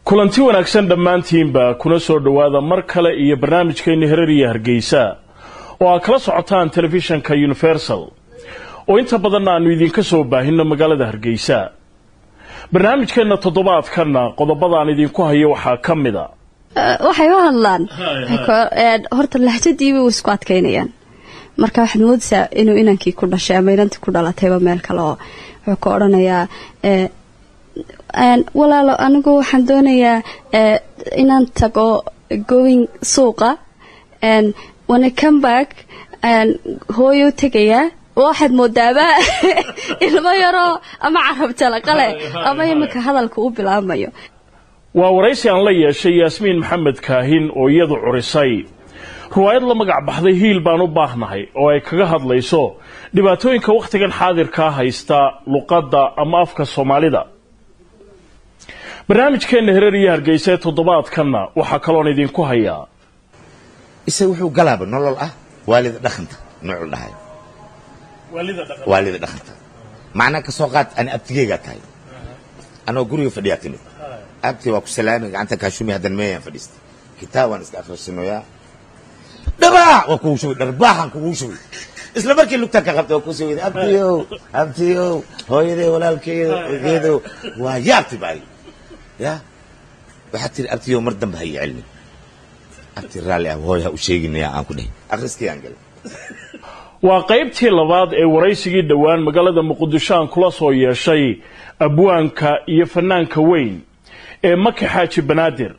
kulanti wanaagsan dhammaantiinba kuna soo dhowaada mar kale iyo barnaamijkeenni herariya hargeysa oo aad kala socotaan telefishanka universal oo inta badanna aannu idinka soo baahinno magaalada hargeysa barnaamijkeenna toddobaadkanna qodobadaan idinku hayo waxaa ka mid a waxay u hadlaan horta lahjadiiba way isku adkaynayaan marka waxaad moodaysaa inuu inankii ku dhashay ama inantii ku dhalatayba meel kale oo wuxuu ka odhanayaa walaalo anigu waxaan doonayaa inaan tago going suuqa wana comeback hooyo tegayaa waxaad moodaaba ilmo yaroo ama carab jalaqale ama iminka hadalka u bilaabmayo waa waraysi aan la yeeshay yaasmiin maxamed kaahin oo iyadu curisay ruwaayad la magac baxday hiil baan u baahnahay oo ay kaga hadlayso dhibaatooyinka wakhtigan xaadirkaa haysta luqadda ama afka soomaalida barnaamijkeenna hereer iyo hargeysa ee toddobaadkanna waxaa kaloon idinku hayaa isaga wuxuu galaaba nolol ah waalida dhaqanta nuucul dhahay waalida dhaqanta macnaa ka soo qaad ani abtigeygaa tahay anoo guriga fadhiyaa timid abti waa ku salaamay gacanta kaashumi haddan meeyaan fadhiistay kitaab waan iska akhrisinoyaa dhabaa waa kugu shubay dharbaaxan kugu shubay isla markii lugtaan ka qabtay waa ku sii weyday abtiyow abtiyow hooyaday walaalkeedo waa yaabti baay ya waxaad tiri abtiyow mar dambe hayo cilmi abti raalli ah hooy ha u sheeginaya aan ku dhahay akhriskii aan galay waa qaybtii labaad ee waraysigii dhowaan magaalada muqdisho aan kula soo yeeshay abwaanka iyo fanaanka weyn ee maki xaaji banaadir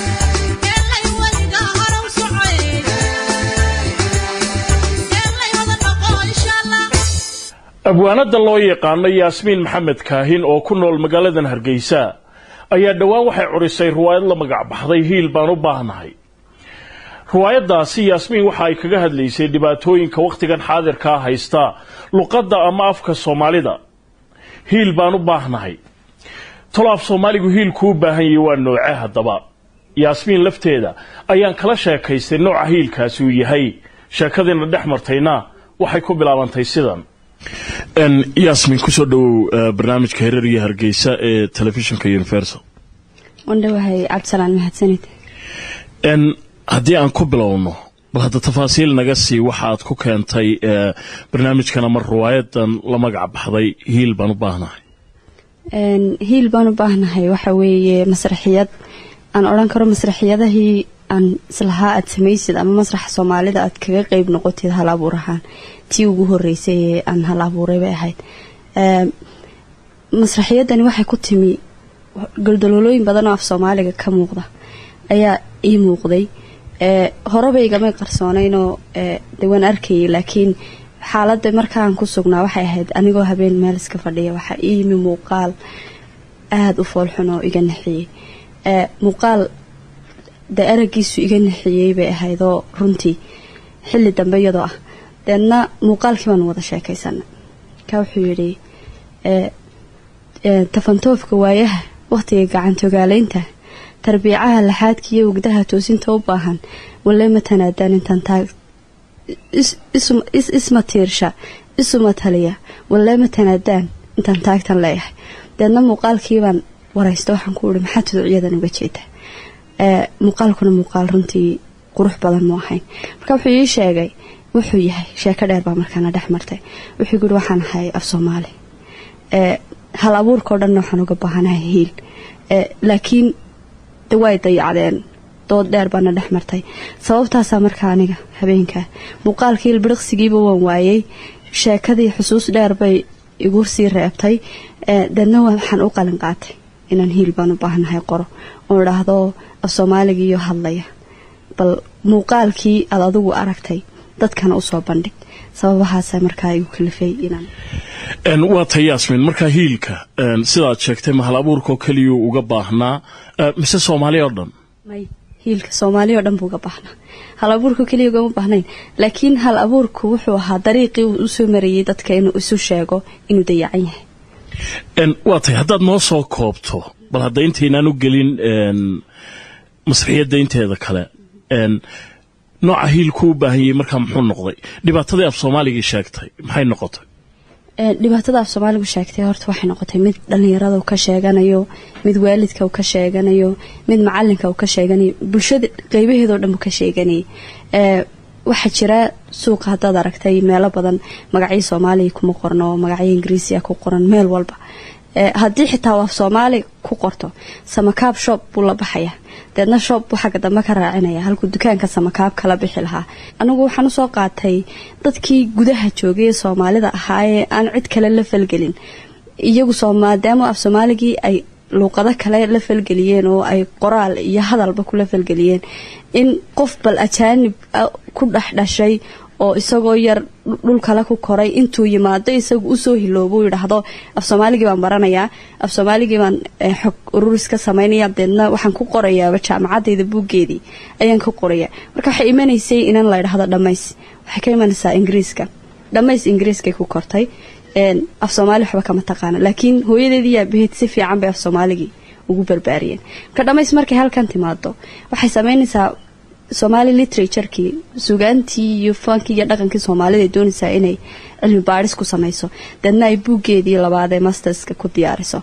abwaanada loo yaqaano yaasmiin maxamed kaahin oo ku nool magaaladan hargeysa ayaa dhowaan waxay curisay ruwaayad la magac baxday hiil baan u baahnahay ruwaayaddaasi yaasmiin waxa ay kaga hadlaysay dhibaatooyinka wakhtigan xaadirkaa haysta luqadda ama afka soomaalida hiil baan u baahnahay tolo af soomaaligu hiilkuu u baahan yahay waa nooce haddaba yaasmiin lafteeda ayaan kala sheekaystay nooca hiilkaasi uu yahay sheekadiina dhex martayna waxay ku bilaabantay sidan yaasmiin kusoo dhowow barnaamijka hereer iyo hargeysa ee telefishinka universal wandhowahay cabdisalaan mahadsanid haddii aan ku bilowno bal hadda tafaasiil naga sii waxa aad ku keentay barnaamijkan ama riwaayadan la magac baxday hiil baan u baahnahay hiil baan u baahnahay waxa weeye masraxiyad aan odhan karo masraxiyadahii aan islahaa aad samaysid ama masraxa soomaalida aad kaga qeyb noqotid hal abuur ahaan tii ugu horeysay ee aan hal abuuray bay ahayd masraxiyadani waxay ku timi goldaloolooyin badan oo af soomaaliga ka muuqda ayaa ii muuqday horeba igamay qarsoonaynoo de waan arkayay laakiin xaaladda markaan ku sugnaa waxay ahayd anigoo habeen meel iska fadhiya waxaa ii yimi muuqaal aada u foolxun oo iga naxiyey muuqaal de aragiisu iga naxiyey bay ahaydoo runtii xilli dambe iyadoo ah deedna muuqaalkii baanu wada sheekaysana ka wuxuu yidhi tafantoofka waayaha wakhtiga gacantogaalaynta tarbiicaha laxaadka iyo wagdaha toosinta u baahan walle ma tanaadaan intaan taag isma tiirsha isuma taliya walle ma tanaadaan intaan taagtan leeyahay deedna muuqaalkiibaan waraysta waxaan ku ihi maxaa tuduucyadan uga jeeda muuqaalkuna muuqaal runtii qurux badan mu ahayn marka wuxuu ii sheegay wuxuu yahay sheeko dheer baa markaana dhex martay wuxuu guri waxaan ahay af soomaali hal abuurkao dhanna waxaan uga baahanahay hiil laakiin de way dayacdeen dood dheer baana dhex martay sababtaasaa markaa aniga habeenkaa muuqaalkii ilbiriqsigiiba waan waayey sheekadii xusuus dheer bay igu sii reebtay deedna waxaan u qalin qaatay inaan hiil baan u baahnahay qoro oo idhaahdo af soomaaligiiyo hadlaya bal muuqaalkii aad adigu aragtay dadkana usoo bandhig sababahaasa markaa igu kalifay inaan waa tay yaasmiin markaa hiilka sidaad sheegtay mahal abuurkaoo keliyuu uga baahnaa mise soomaali oo dhan may hiilka soomaali oo dhan buu uga baahnaa hal abuurka keliya ugama baahnayn laakiin hal abuurku wuxuu ahaa dariiqii uu usoo marayey dadka inuu isu sheego inuu dayacan yahay waa tay haddaad noo soo koobto bal hadda intaynaan u gelin masraxiyadda inteeda kale nooca hiilku u baahan yahay markaa muxuu noqday dhibaatadii af soomaaligii sheegtay maxay noqotay dhibaatada af soomaaligu sheegtay horta waxay noqotay mid dhallinyarada uu ka sheeganayo mid waalidka uu ka sheeganayo mid macalinka uu ka sheeganayo bulshada qeybaheedoo dhan uu ka sheeganayay waxaa jira suuqa haddaad aragtay meelo badan magacyo soomaaliya kuma qorno magacyo ingiriisiya ku qoran meel walba haddii xitaa uu af soomaali ku qorto samakaab shop buu la baxaya deedna shop buu xagga dambe ka raacinaya halkuu dukaanka samakaab kala bixi lahaa anigu waxaan usoo qaatay dadkii gudaha joogay ee soomaalida ahaa ee aan cid kale la falgelin iyagu maadaama af soomaaligii ay luuqado kale la falgeliyeen oo ay qoraal iyo hadalba kula falgeliyeen in qof bal ajaanib ku dhexdhashay oo isagoo yar dhul kale ku koray intuu yimaado isagu usoo hiloobo yidhaahdo af soomaaligii baan baranayaa af soomaaligii baan xog ururis ka samaynaya deedna waxaan ku qorayaaba jaamacadayda buuggeedii ayaan ka qoraya marka waxay imanaysay inan la ydhahdo dhammays waxay ka imanaysaa ingiriiska dhammays ingiriiskay ku kortay af soomaali waxba kama taqaana laakiin hooyadeedii yaabaheed si fiican bay af soomaaligii ugu barbaariyeen marka dhammays markay halkan timaado waxay samaynaysaa soomaali literaturkii sugaantii iyo fankii iyo dhaqankii soomaalida ay doonaysaa inay cilmi baadhis ku samayso deedna ay buuggeedii labaadee masterska ku diyaariso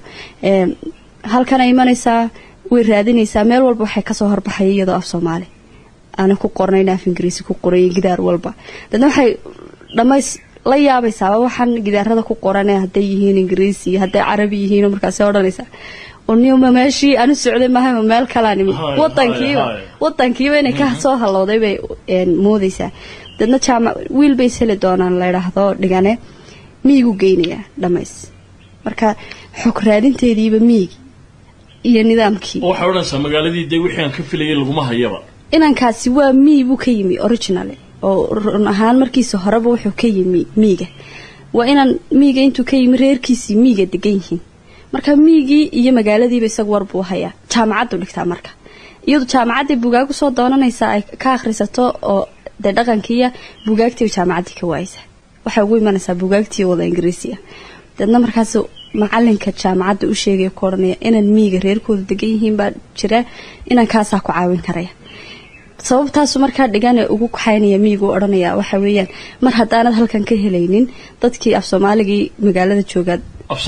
halkanay imanaysaa way raadinaysaa meel walba waxay kasoo horbaxaya iyadoo af soomaali aana ku qornayn af ingiriisi ku qoraya gidaar walba deedna waxay dhammays la yaabaysaaba waxaan gidaarada ku qorane hadday yihiin ingiriisi iyo hadday carabi yihiin markaas odhanaysaa nima meeshii aanu socday maaha meel kalaa nimid wadankiiba wadankiiba inay ka soo halowday bay moodaysaa dadna jaamac wiil bay isheli doonaan la ydhaahdo dhigane miigu geynayaa dhammays marka xog raadinteediiba miigi iyo nidaamkii waxay odhanaysaa magaaladii dee wixii aan ka filayay laguma hayaba inankaasi waa mii buu ka yimi original oo run ahaan markiisa horeba wuxuu ka yimi miiga waa inaan miiga intuu ka yimi reerkiisii miiga degan yihiin marka miigii iyo magaaladiiba isaga war buu hayaa jaamacaddu dhigtaa marka iyadu jaamacaddii buugaagu soo doonanaysaa ay ka akhrisato oo dee dhaqankiiya buugaagtiiba jaamacaddii ka waaysa waxay ugu imanaysaa buugaagtii wada ingiriisiya deedna markaas macalinka jaamacadda u sheegaya ku odhanaya inaan miiga reerkooda degan yihiin baa jira inaan kaasaa ku caawin karaya sababtaasu markaa dhigan ee ugu kaxaynaya miigu odhanaya waxa weeyaan mar haddaanad halkan ka helaynin dadkii af soomaaligii magaalada joogaad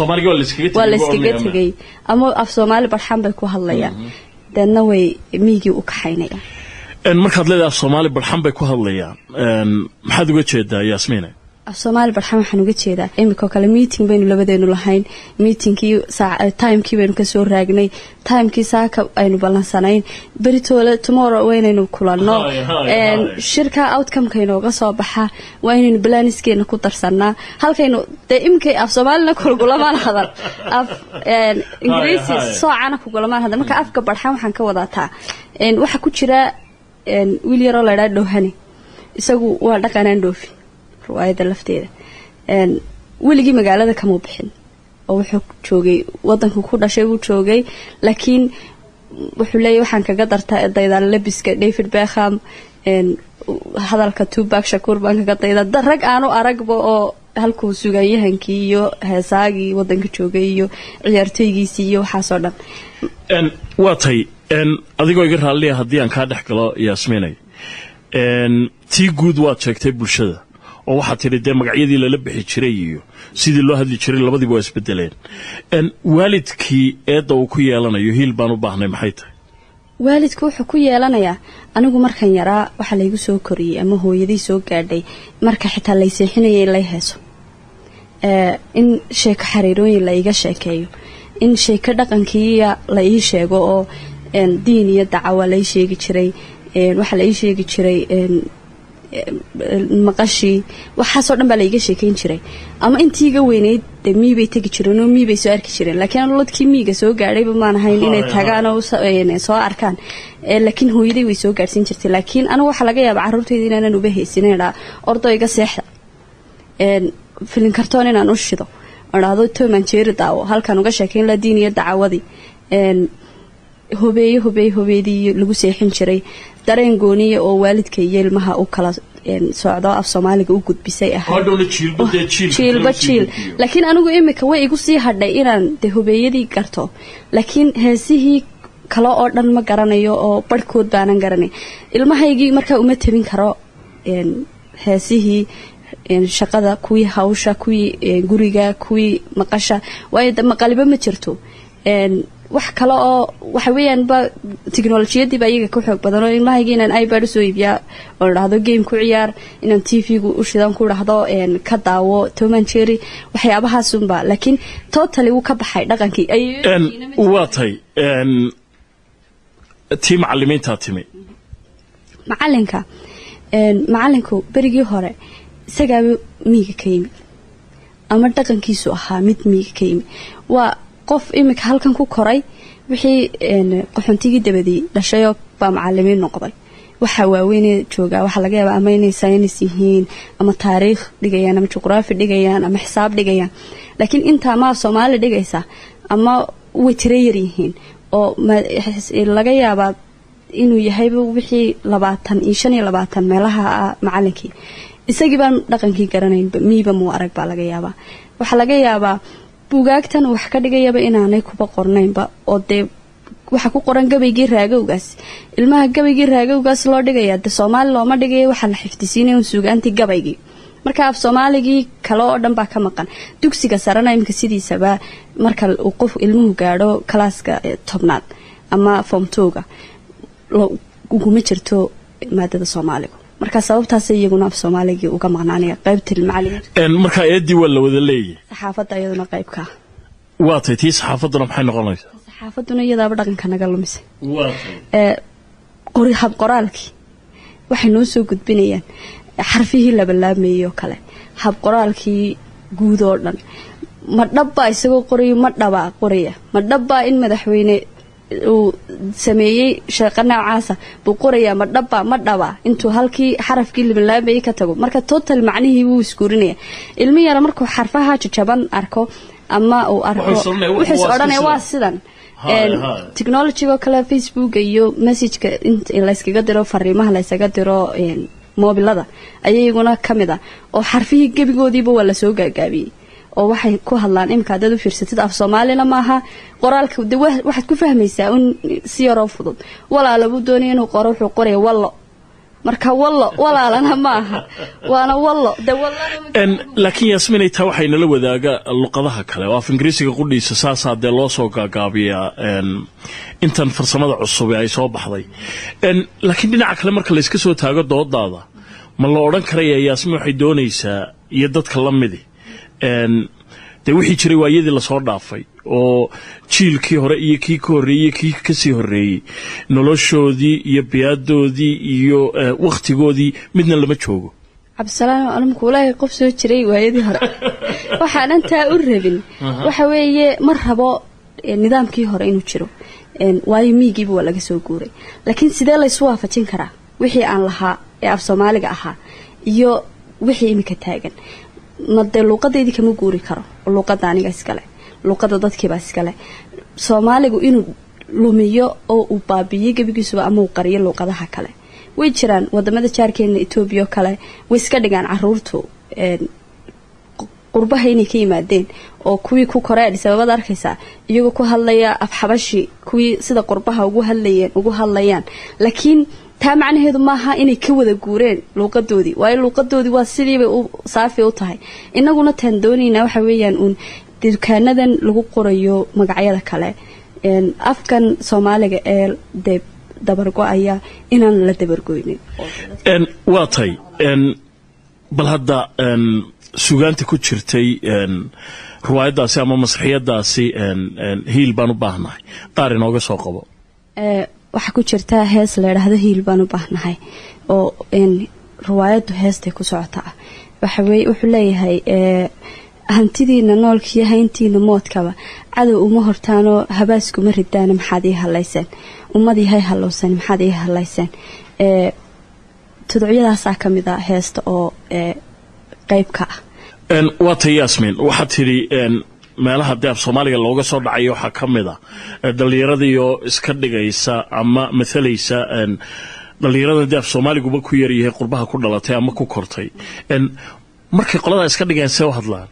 waa layskaga tegay ama af soomaali barxaan bay ku hadlayaan deedna way miigii u kaxaynayaan markaad leedahay af soomaali barxan bay ku hadlayaan maxaad uga jeedaa yaasmiine af soomaali barxan waxaan uga jeedaa imikao kale meeting baynu labadeenu lahayn meetingkii timekii baynu kasoo raagnay timekii saaka aynu ballansanayn beritoole tomorrow waynaynu kulanno shirka outcomeka inooga soo baxa waa inaynu balaaniskeena ku darsanaa halkaynu dee iminkay af soomaalina kulgulamaan hadal af ingiriisi soocana kugulamaan hadal marka afka barxan waxaan ka wadaataa waxaa ku jira wiil yaroo laydhaa dhowhane isagu waa dhaqanaan dhoofin riwaayada lafteeda weligii magaalada kamuu bixin oo wuxuu joogay wadanku ku dhashay wuu joogay laakiin wuxuu leeyahy waxaan kaga darta daydaa labiska david beckham hadalka tubak shakuur baan kaga dayda rag aanu aragba oo halkuu sugaanyahankii iyo heesaagii wadanka joogay iyo ciyaartooygiisii iyo waxaasoo dhan waa tay adigoo iga raalliya haddii aan kaa dhex galo yaasmiinay tii guud waad sheegtay bulshada oo waxaad tidhi dee magacyadii lala bixi jiray iyo sidii loo hadli jiray labadiiba waa isbedeleen waalidkii eedda uu ku yeelanayo hiil baan u baahnay maxay tahay waalidku wuxuu ku yeelanayaa anigu markan yaraa waxaa laygu soo koriyey ama hooyadii soo gaadhay marka xitaa lay seexinayay lay heeso in sheeko xariirooyin la iiga sheekeeyo in sheeko dhaqankiiya la ii sheego oo diin iyo dacawa lai sheegi jiray waxaa la ii sheegi jiray maqashii waxaasoo dhan baa laiga sheekayn jiray ama intii iga weyneyd dee miibay tegi jireen oo miibay soo arki jireen laakiin anu ladkii miiga soo gaadhayba maan ahayn inay tagaan oo soo arkaan laakiin hooyaday way soo gaadhsiin jirtay laakiin anigu waxaa laga yaaba carruurtayda inaanan uba haysanin dhaa ordo iga seexda filin kartoon inaan u shido dhahdo toman jeeri daawo halkaan uga sheekayn la diin iyo dacawadii hobeeye hobeeye hobeedii lagu seexin jiray dareen gooniya oo waalidka iyo ilmaha u kala socdo af soomaaliga u gudbisay ahaydjiilba jiil laakiin anigu imika way igu sii hadhay inaan de hobeeyadii garto laakiin heesihii kale oo dhan ma garanayo oo barhkood baanan garanay ilmahaygii markaa uma tabin karo heesihii shaqada kuwii hawsha kuwii guriga kuwii maqasha waayo maqaliba ma jirto wax kale oo waxa weeyaan ba technolojiyadii baa iyaga ka xoog badan oo ilmahayga inaan ibad usoo iibiyaa oo dhahdo game ku ciyaar inaan t v-gu u shidan ku dhahdo ka daawo toman jerry waxyaabahaasunba laakiin totally wuu ka baxay dhaqankii waa tay tii macalimiintaa timi macalinka macalinku berigii hore isagaaba miiga ka yimi ama dhaqankiisu ahaa mid miiga ka yimi waa qof iminka halkan ku koray wixii qaxoontigii dabadii dhashayoo baa macalimiin noqday waxaa waaweynee joogaa waxaa laga yaabaa ama inay saynis yihiin ama taariikh dhigayaan ama juqraafi dhigayaan ama xisaab dhigayaan laakiin intaa maa soomaali dhigaysa ama way tira yar yihiin oo laga yaabaa inuu yahayba wixii labaatan iyo shan iyo labaatan meelaha ah macalinkii isagii baan dhaqankii garanaynba miiba muu arag baa laga yaabaa waxaa laga yaabaa buugaagtan wax ka dhigayaba inaanay kuba qornaynba oo dee waxaa ku qoran gabaygii raagowgaas ilmaha gabaygii raagowgaas loo dhigayaa dee soomaali looma dhigaya waxaa la xifdisiinaya un suugaantii gabaygii marka af soomaaligii kale oo dhan baa ka maqan dugsiga sarana iminka sidiisaba marka uu qof ilmuhu gaadho kalaaska tobnaad ama fomtooga uguma jirto maadada soomaaligu marka sababtaas iyaguna af soomaaligii uga maqnaanaya qaybta macalimiinta markaa eedii waa la wada leeyahy saxaafadda iyaduna qaybka waa tay tii saxaafadduna maxay noqonaysaa saxaafaduna iyadaaba dhaqanka naga lumisay waa tay hab qoraalkii waxay noo soo gudbinayaan xarfihii labalaamayey oo kale hab qoraalkii guud oo dhan ma dhabbaa isagoo qorayo ma dhabaa qoraya ma dhabbaa in madaxweyne uu sameeyey sheeqa noocaasa buu qorayaa ma dhabbaa ma dhabaa intuu halkii xarafkii labalaamayey ka tago marka total macnihii wuu iskuurinaya ilmi yara markuu xarfaha jajaban arko ama uu arko wuxuus odhanaya waa sidan technologygoo kale facebooka iyo messageka layskaga diro fariimaha laysaga diro moobilada ayaguna ka mid a oo xarfihii gebigoodiiba waa lasoo gaagaabiyey oo waxay ku hadlaan imika haddaad u fiirsatid af soomaalina maaha qoraalka de waxaad ku fahmaysaa un si yaroo fudud walaala buu doonaya inuu qoro wuxuu qoraya wallo marka wallo walaalana ma aha waana wallo de laakiin yaasminay taa waxay nala wadaaga luqadaha kale oo af ingiriisiga qudhiisa saasaa dee loo soo gaagaabiyaa intan farsamada cusube ay soo baxday laakiin dhinaca kale marka layska soo taago doodaada ma la odhan karaya yaasmin waxay doonaysaa iyo dadka la midi dee wixii jiray waa iyadii lasoo dhaafay oo jiilkii hore iyo kii ka horreeyey iyo kii kasii horreeyey noloshoodii iyo biyaadoodii iyo wakhtigoodii midna lama joogo cabdisalaam alamkuulaahi qof soo jiray waayadii hore waxaanan taa u rabin waxa weeye ma rabo nidaamkii hore inuu jiro waayo miigiiba waa laga soo guuray laakiin sidee laysu waafajin karaa wixii aan lahaa ee af soomaaliga ahaa iyo wixii imika taagan ma dee luuqadaydii kama guuri karo luuqada aniga iskale luuqada dadkiibaa iskale soomaaligu inuu lumiyo oo uu baabiiyo gebigiisuba ama uu qariyo luuqadaha kale way jiraan wadamada jaarkeena etoobiya oo kale way iska dhigaan caruurtu qurbaha inay ka yimaadeen oo kuwii ku korea dhisababad arkaysaa iyagoo ku hadlaya afxabashi kuwii sida qurbaha ugu hadlayeen ugu hadlayaan laakiin taa macnaheedu maaha inay ka wada guureen luuqadoodii waayo luuqadoodii waa sidiibay u saafi u tahay inaguna taan doonaynaa waxa weeyaan uun dukaanadan lagu qorayo magacyada kale afkan soomaaliga ee dee dabargo-aya inaan la dabargoynin waa tay bal hadda sugaanta ku jirtay riwaayaddaasi ama masrixiyadaasi hiil baan u baahnahay qaar inooga soo qabo waxaa ku jirta hees la idhaahdo hiil baan u baahnahay oo riwaayaddu heestay ku socotaa waxaweye wuxuu leeyahay hantidiina noolkiiyo hayntiina moodkaba cadow uma hortaanoo habaaskuma ridaana maxaad ii halayseen ummad yahay hallowsan maxaad ii halayseen tuducyadaasaa ka mid a heesta oo qeyb ka ah waa tay yaasmin waxaad tidhi meelaha dee af soomaaliga looga soo dhacayo waxaa ka mid a dhallinyaradiioo iska dhigaysa ama maalaysa dhallinyarada dee af soomaaliguba ku yaryahay qurbaha ku dhalatay ama ku kortay markay qoladaa iska dhigeen see u hadlaan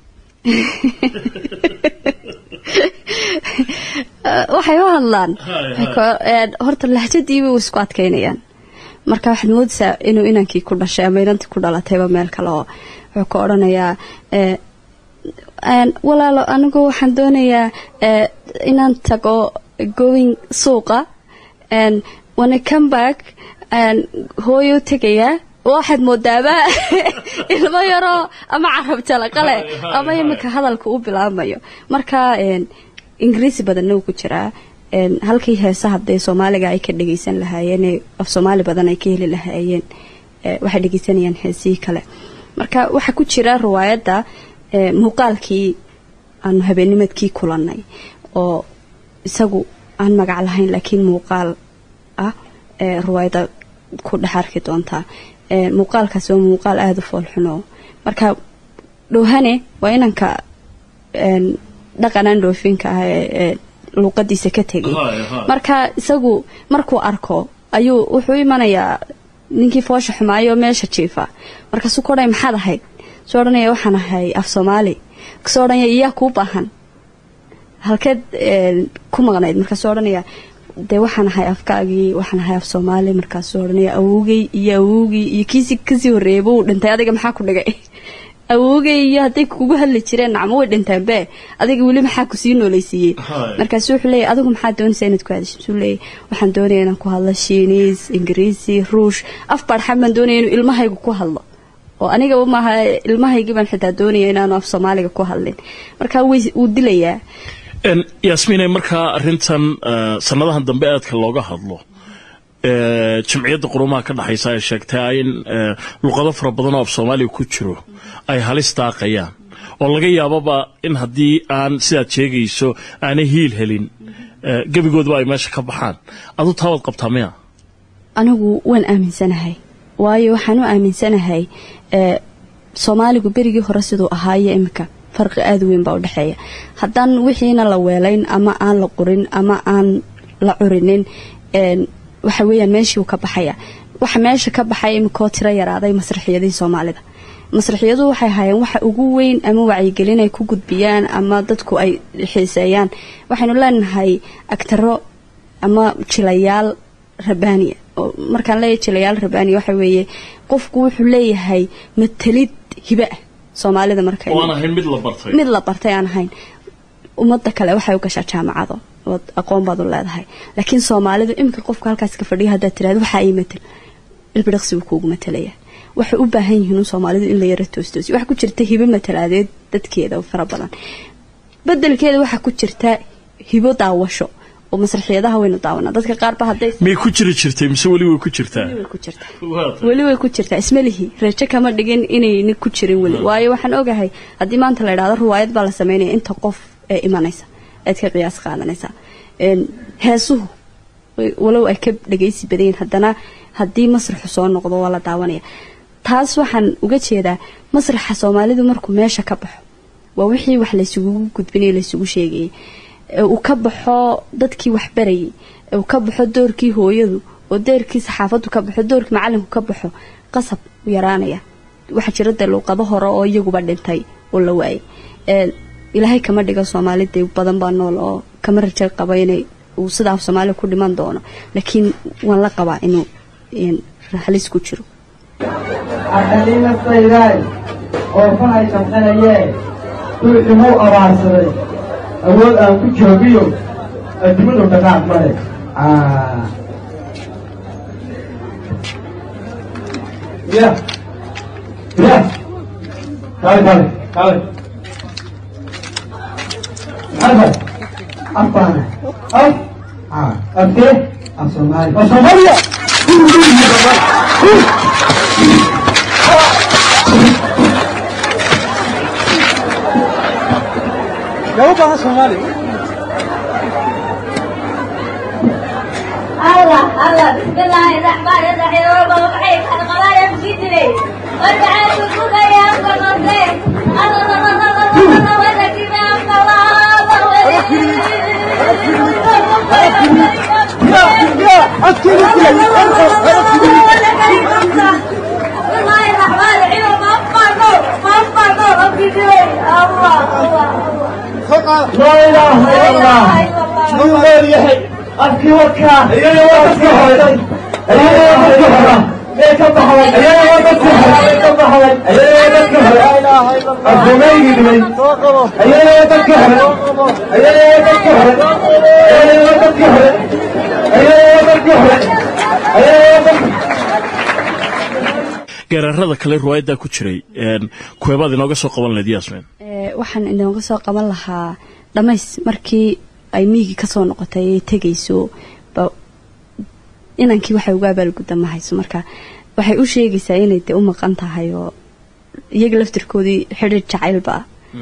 waxay u hadlaan horta lahjadiiba u isku adkaynayaan marka waxaad moodaysaa inuu inankii ku dhashay ama inantii ku dhalatayba meel kale oo wuxuu ka odhanayaa ee, een, walaalo anigu waxaan doonayaa ee, inaan tago going suuqa een, when I come back een, hooyo tegayaa waxaad moodaaba ilmo yaroo ama carab jalaqale ama iminka hadalka u bilaabmayo marka een, ingiriisi badanna wuu ku jiraa een, halkii heesa hadee soomaaliga ay ka dhageysan lahaayeen ee af soomaali badan ay ka heli lahaayeen ee, waxay dhegeysanayaan heesihii kale marka waxaa ku jira riwaayadda ee, muuqaalkii aanu habeenimadkii kulannay oo isagu aan magac lahayn laakiin muuqaal ah ee riwaayadda ku dhex arki doontaa ee, muuqaalkaasi waa muuqaal aada u foolxuno marka dhowhane waa inanka een, dhaqanaan dhoofinka ah ee ee luuqadiisa ka tegay Hay, hay. marka isagu markuu arko ayuu wuxuu imanayaa ninkii foosha xumaayo meesha jiifa markaasuu ku odhanaya maxaad ahayd soo odhanaya waxaan ahay af soomaali kasoo odhanaya iyaa kuu baahan halkeed een, ku maqnayd markaasuu odhanaya dee waxaan ahay afkaagii waxaan ahay af soomaali markaasuu odhanaya awowgay iyo awowgii iyo kiisi kasii horreeyay buu dhintay adiga maxaa ku dhigay awowgay iyo hadday kugu hadli jireen nacmo way dhinteen be adiga weli maxaa kusii noolaysiiyey Hay. markaasu wuxuu leeyahy adigu maxaad doonaysaa inaad ku hadasho suu leeyahy waxaan doonaya inaan ku hadlo shiiniis ingiriisi ruush af barxan baan doonaya inuu ilmahaygu ku hadlo oo anigaba maaha ilmahaygii baan xitaa doonaya inaanu af soomaaliga ku hadlin marka way wuu dilayaa Een, yaasmiinay markaa arrintan eh, sannadahan dambe aadka looga hadlo eh, jamciyadda qurumaha ka dhexaysa ay sheegtay in eh, luqado fara badan oo af soomaaliga ku jiro ay halis daaqayaan oo laga yaababa in haddii aan sidaad sheegayso aanay hiil helin eh, gebigoodba ay meesha ka baxaan adu taa waad qabtaa miya anigu waan aaminsanahay waayo waxaan u aaminsanahay ee soomaaligu berigii hore siduu ahaayo imika farqi aada weyn baa u dhexeeya haddaan wixiina la weelayn ama aan la qorin ama aan la curinin een, waxa weeyaan meeshii uu ka baxaya waxa meesha ka baxaya imikoo tiro yaraaday masraxiyadihii soomaalida masraxiyadu waxay ahaayeen waxa ugu weyn ama wacyigelin ay ku gudbiyaan ama dadku ay xiiseeyaan waxaynu leenahay agtaro ama jilayaal rabaaniya oo markaan leeyahay jilayaal rabaaniya waxa weeye qofku wuxuu leeyahay matalid hibe ah soomaalida markay oo aan ahayn mid la bartay mid la bartay aan ahayn ummadda kale waxay u gashaa jaamacado oo aqoon baad u leedahay laakiin soomaalidu iminka qofka halkaas ka fadhiya haddaad tiraahdo waxaa ii matal ilbidhaqsi wuu kuugu matalaya waxay u baahan yihiin un soomaalidu in la yara toostoosi waxaa ku jirta hibo matalaadeed dadkeeda oo fara badan bedelkeeda waxaa ku jirta hibo daawasho oo masraxiyadaha waynu daawanaa dadka qaar ba hadday miyay ku jiri jirtay mise weli way ku jirtaa way ku jirtaa Waa tahay. weli way ku jirtaa ismalihi reejo kama dhigin inayna ku jirin weli waayo waxaan ogahay haddii maanta la idhahdo ruwaayad baa la sameynaya inta qof ee imanaysa aad ka qiyaas qaadanaysaa Een, heesuhu way- walow ay ka dhagaysi badan yihiin haddana haddii masraxu soo noqdo waa la daawanaya taas waxaan uga jeedaa masraxa soomaalidu markuu meesha ka baxo waa wixii wax laysugu gudbinaya laysugu sheegayay ee uu ka baxo dadkii wax barayay ee uu ka baxo doorkii hooyadu oo deerkii saxaafadu ka baxo doorkii macalinku ka baxo qasab u yaraanaya waxaa jira dee luuqado hore oo iyaguba dhintay oo la waayay Ee, ilaahay kama dhiga soomaali dee badan baa nool oo kama rajo qaba inay uu sidaa af soomaali ku dhiman doono laakiin waan la qabaa inuu een, halis ku jiro axalii naftaydaay oofan ay shamqanayee ruuximuu abaarsaday awood aan ku joogiyo adduunyadu dhaqaaq male ya ya kale kale kale maxaa afbaana af afkee af soomaali af soomaaliya yaa u baahan soomaali الله الله بسم الله الرحمن الرحيم ربنا وحيد على قضايا مشيتني وارجع شوفوك يا ابو المصري الله الله الله الله الله ولا كذا الله والله الرحمن الرحيم ما أفضل ما أفضل ربي الله الله laa ilaaha ila allah الله uu leeyahay afkii warkaa afkii horay afkii hora ee ka baxday ayagoo dadkii hore ka baxday ayagoo dadkii hore afhumeygii dhimay ayagoo dadkii hore ayagoo dadkii hore ayagoo dadkii hore ayagoo dadkii hore ayagoo dadkii geerarada kale riwaayaddaa ku jiray kuweebaad inooga soo qaban lahayd yaasmin Ee, waxaan inooga soo qaban lahaa dhammays markii ay miigii kasoo noqotay ay tegayso ba inankii waxay uga abaalgudda ma hayso marka waxay u sheegaysaa inay dee u maqan tahay oo iyaga laftirkoodii xidhiir jacaylba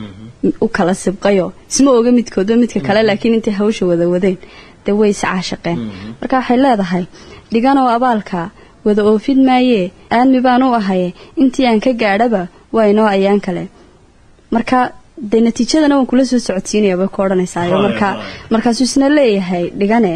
u kala sibqayo isma oga midkoodba midka kale laakiin intay hawsha wada wadeen dee way iscaashaqeen marka waxay leedahay dhiganoo abaalka wada oofin maayee aadmi baan u ahaye intii aan ka gaadhaba waa inoo ayaan kale marka dee natiijadana waan kula soo socodsiinaya bay ku odhanaysaayo Haya, marka haya. markaasuu isna leeyahay dhigane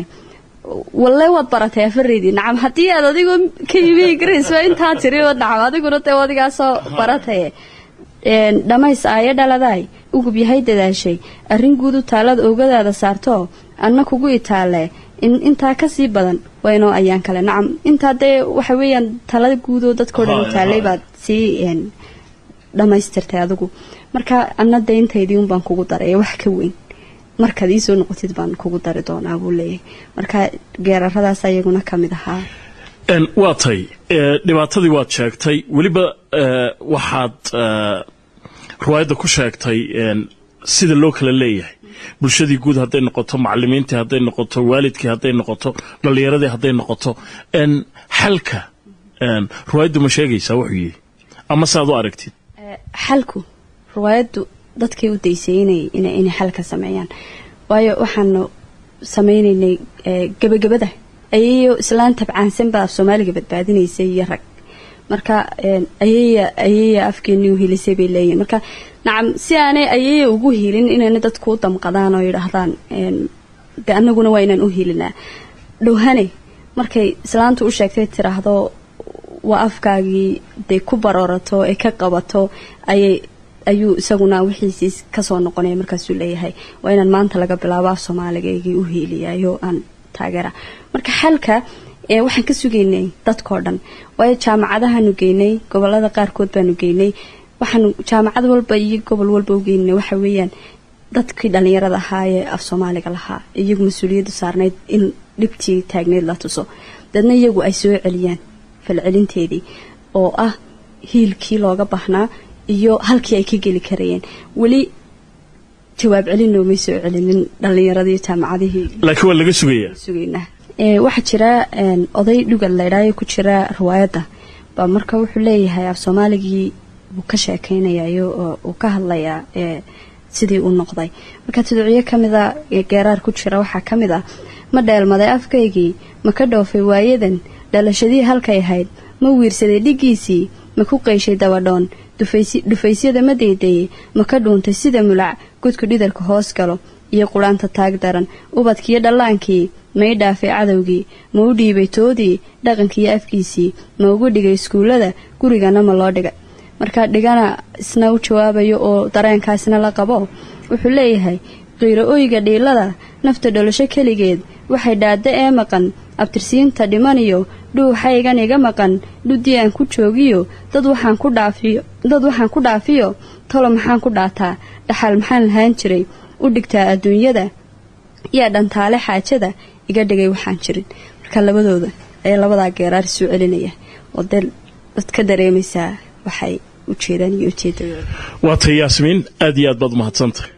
walle waad baratay afareydii nacam haddii aad adigoo ka iibiyi garayso intaa tiri oo nacam adiguna dee adigaasoo barataye Een, dhammays aayo dhaladaay ugub yahay dadaashay arrin guud u taallada oogadaada saarto anna kugu itaale in intaa kasii badan waa inoo ayaan kale nacam intaa dee waxa weeyaan talada guudoo dadkao dhan u Haya, taallay haya. baad sii een, dhammaystirtay adigu marka anna dee intaydii un baan kugu daray ee wax ka weyn markaad iisoo noqotid baan kugu dari doonaa buu leeyahay marka geeraradaas ayaguna ka mid ahaa Een, waa tay ee, dhibaatadii waad sheegtay weliba ee, waxaad ee, riwaayadda ku sheegtay een, sida loo kala leeyahay bulshadii guud hadday noqoto macalimiintii hadday noqoto waalidkii hadday noqoto dhallinyaradii hadday noqoto een, xalka een, riwaayaddu ma sheegaysaa wuxuu yihi ama saaad u aragtid xalku riwaayaddu dadkay u daysay inay inay inay xalka sameeyaan waayo waxaanu sameynaynay ee, gebagabada ayayo islaan tabcaansan baa af soomaaliga badbaadinaysay iyo rag marka een, ayaya ayaya afkeenii u hilisay bay leeyihin marka nacam si aanay ayaya ugu hilin inayna dadku u damqadaan oo yidhaahdaan een, de annaguna waa inaan u hilinaa dhowhane markay islaantu u sheegtay tiraahdo waa afkaagii dee ku baroorato ee ka qabato ayay ayuu isaguna wixiisii kasoo noqonaya markaasuu leeyahay waa inaan maanta laga bilaabo af soomaaligaygii u hiiliyayo aan taageera marka xalka ee waxaan ka sugaynay dadkoo dhan waayo jaamacadahaanu geynay gobolada qaarkood baanu geynay waxaanu jaamacad walba iyo gobol walba u geynay waxa weeyaan dadkii dhallinyarada ahaa ee af soomaaliga lahaa iyagu mas-uuliyaddu saarnayd in dhibtii taagneyd la tuso dadna iyagu ay soo celiyaan falcelinteedii oo ah hiilkii looga baahnaa iyo halkii ay ka geli karayeen weli jawaab celin noomay soo celinin dhallinyaradii jaamacadihii laakiin waa laga sugayaa sugaynaa ee waxaa jira een, oday dhugal laydhaayo ku jira riwaayadda baa marka wuxuu leeyahay af soomaaligii buu ka sheekaynayayo oo uu ka hadlayaa ee sidii uu noqday marka tuducyo ka mida ee geeraar ku jira waxaa ka mid ah ma dheelmaday afkaygii ma ka dhoofay waayadan dhalashadii halkay ahayd ma wiirsaday dhiggiisii ma ku qayshay dabadhoon dhufaysi- dhufaysyada ma deydayey ma ka dhuuntay sida mulac gudka dhidarka hoos galo iyo qudhaanta taag daran ubadkiiyo dhallaankii ma i dhaafay cadowgii ma u dhiibay toodii dhaqankiiyo afkiisii ma ugu dhigay iskuullada gurigana ma loo dhigay marka dhigana isna u jawaabayo oo dareenkaasna la qabo wuxuu leeyahay qiiro oyga dhiilada nafta dholasho keligeed waxay dhaadda ee maqan abtirsiinta dhimaniyo dhuuxaygan iga maqan dhudii aan ku joogiyo dad waxaan ku dhaafiyo dad waxaan ku dhaafiyo tolo maxaan ku dhaataa dhaxal maxaan lahaan jiray u dhigtaa adduunyada yaa dhantaale xaajada iga dhigay waxaan jirin marka labadooda ayaa labadaa geeraar soo celinaya oo dee dad ka dareemaysaa waxay ujeedaan iyo ujeedadooda waa tay yaasmiin aad iyo aad baad umahadsantahay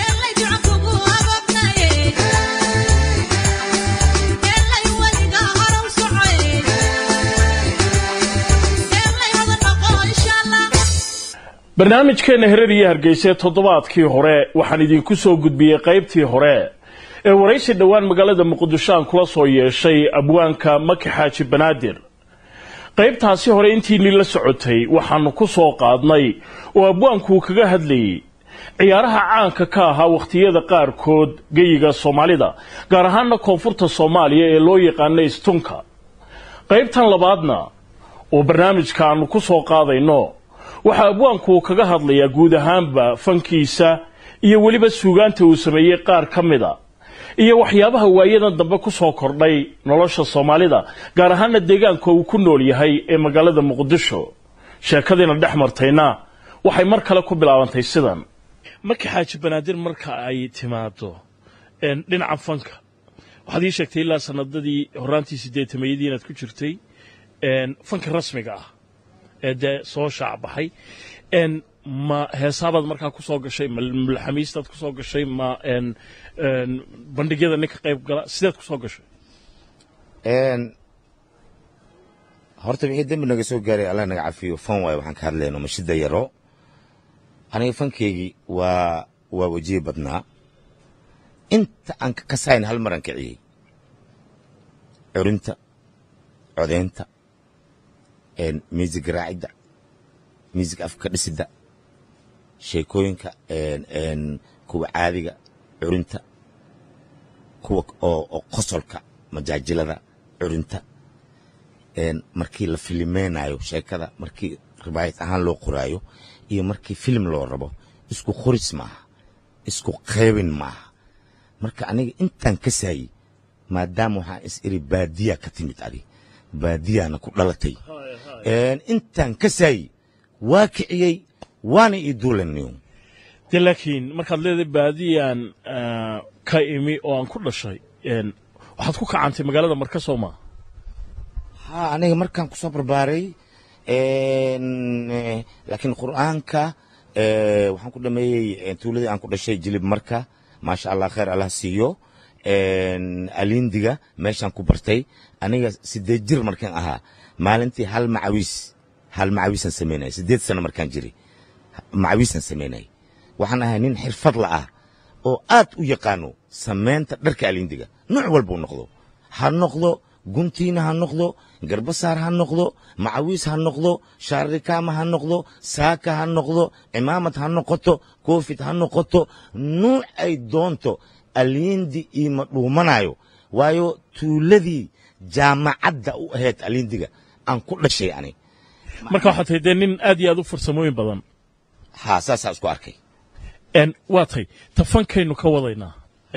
barnaamijkeenna hereer iyo hargeysa toddobaadkii hore waxaan idinku soo gudbiyey qaybtii hore ee waraysi dhowaan magaalada muqdisho aan kula soo yeeshay abwaanka maki xaaji banaadir qaybtaasi hore intiinii la socotay waxaannu ku soo qaadnay oo abwaanku kaga hadlayey ciyaaraha caanka ka ahaa wakhtiyada qaarkood geyiga soomaalida gaar ahaana koonfurta soomaaliya ee loo yaqaana istunka qaybtan labaadna oo barnaamijka aannu ku soo qaadayno waxaa abwaanku kaga hadlayaa guud ahaanba fankiisa iyo weliba suugaanta uu sameeyey qaar ka mida iyo waxyaabaha waayadan dambe ku soo kordhay nolosha soomaalida gaar ahaana deegaanka uu ku nool yahay ee magaalada muqdisho sheekadiina dhex martayna waxay mar kale ku bilaabantay sidan marka xaaji banaadir marka ay timaado dhinaca fanka waxaad ii sheegtay ilaa sanadadii horaantii sideetamayadii inaad ku jirtay fanka rasmiga ah ee dee soo shaacbaxay ma heesaabaad markaa ku soo gashay ma mulxamiistaad ku soo gashay ma bandhigyada ninka qayb gala sideed ku soo gashay horta wixii dembi naga soo gaaray allah naga cafiyo fan waayo waxaan ka hadlayno mashida yaro aniga fankeygii waa waa wajiye badnaa inta aan ka kasayn hal maraan kiciyey curinta codeynta miisig raacidda miisig afka dhisidda sheekooyinka kuwa caadiga curinta kuwa oo qosolka majaajilada curinta markii la filimeynayo sheekada markii ribaayad ahaan loo qoraayo iyo markii filim loo rabo isku qoris maaha isku qaybin maaha marka aniga intaan ka saayey maadaama waxaan is iri baadiya ka timid adi baadiyana ku dhalatay intaan ka saayey waa kiciyey waana ii duulaniyo de laakiin markaad leedahay baadiyaan ka imi oo aan ku dhashay waxaad ku kacantay magaalada marka soo maa ha aniga markaan kusoo barbaaray laakiin qur'aanka waxaan ku dhameeyey tuuladii aan ku dhashay jilib marka maasha allah khayr allah siiyo alindiga meeshaan ku bartay aniga sideed jir markaan ahaa maalintii hal macawiis hal macawiisaan samaynaya sideed sano markaan jiray macawiisaan samaynaya waxaan ahay nin xirfad la ah oo aad u yaqaano samaynta dharka alindiga nooc walbuu noqdo ha noqdo guntiina ha noqdo garbasaar ha noqdo macawiis ha noqdo shaarikaama ha noqdo saaka ha noqdo cimaamad ha noqoto koofid ha noqoto nuuc ay doonto aliindi iima dhuumanayo waayo tuuladii jaamacadda u ahayd aliindiga aan ku dhashay ani marka waxaad tahay dee nin aad iyo aad u farsamooyin badan haa saasaa isku arkay waa tay tafankaynu ka wadaynaa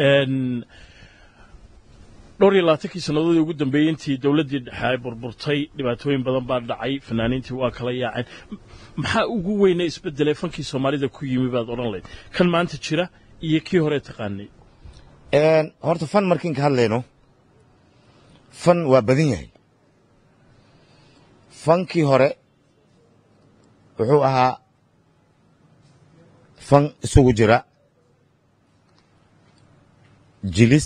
dhowr iyo labaatankii sannadoodii ugu dambeeyey intii dowladdii dhexe ay burburtay dhibaatooyin badan baa dhacay fanaaniintii waa kala yaaceen maxaa ugu weyne isbeddelay fankii soomaalida ku yimi baad odhan layd kan maanta jira iyo kii hore taqaanay horta fan markiin ka hadlayno fan waa badan yahay fankii hore wuxuu ahaa fan isugu jira jilis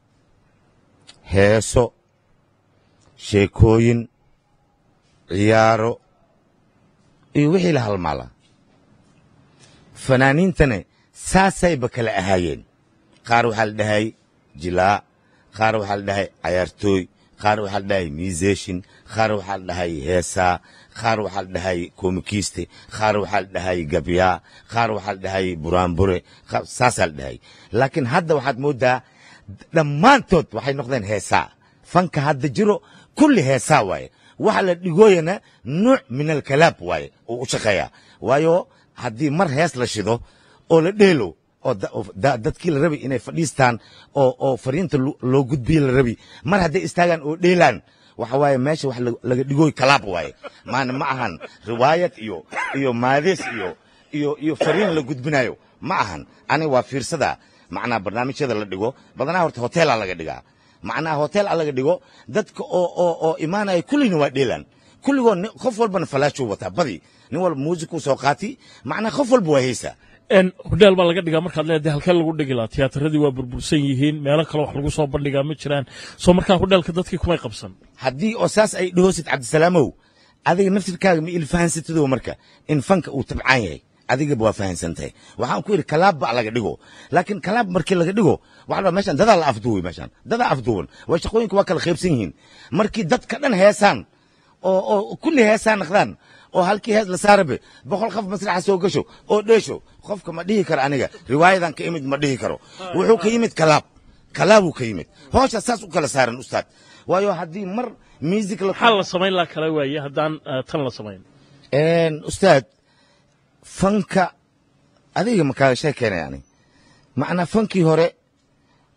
heeso sheekooyin ciyaaro iyo wixii la halmaala fanaaniintana saasayba kala ahaayeen qaar waxaa la dhahay jilaa qaar waxaa la dhahay cayaartooy qaar waxaa la dhahay miiseshin qaar waxaa la dhahay heesaa qaar waxaa la dhahay komikiiste qaar waxaa la dhahay gabyaa qaar waxaa la dhahay buraanbure saasaa la dhahay laakiin hadda waxaad mooddaa dhammaantood waxay noqdeen heesaa fanka hadda jiro kulli heesaa waaye waxa la dhigooyana nuuc min alkalaab waaye uu u shaqeeyaa waayo haddii mar hees la shido oo la dheelo oo dadkii la rabi inay fadhiistaan oo oo fariinta loo gudbiye la rabi mar hadday istaagaan oo dheelaan waxa waaye meesha wax laga dhigooy kalaab waaye maana ma ahan riwaayad iyo iyo maadees iyo iyo iyo fariin la gudbinayo ma ahan aniga waa fiirsadaa macnaha barnaamijyada la dhigo badanaa horta hoteela laga dhigaa macnaha hotel a laga dhigo dadka oo oo oo imaanaya kullina waa dheelaan kulligoo qof walbana falaashuu wataa badi nin walba muusikuu soo qaati macnaha qof walba waa heysaa hodheel baa laga dhigaa markaad leedahay halkee lagu dhigi lahaa tiyaatarradii waa burbursan yihiin meelo kale wax lagu soo bandhigaa ma jiraan soo markaa hodheelka dadkii kumay qabsan haddii oo saas ay dhahoosid cabdisalaamow adiga naftirkaaga ma ilfahansatidoo marka in fanka uu tabcaan yahay adigaba waa fahansantahay waxaan ku yidhi kalaab baa laga dhigo laakiin kalaab markii laga dhigo waxa meeshan dadaa la afduway meeshan dadaa afduwan waa shaqooyinka waa kala qaybsan yihiin markii dadka dhan heesaan oo oo kulli heesaan naqdaan oo halkii hees la saarabe boqol qof masraxa soo gasho oo dheesho qofka ma dhihi karo aniga riwaayadan ka imid ma dhihi karo wuxuu ka yimid kalaab kalaabuu ka yimid hoosha saas u kala saaran ustaad waayo haddii mar music maxaa la samayn laha kala waaye haddaan tan la samayn ustaad fanka adiga makaaga sheekeena yani macnaa fankii hore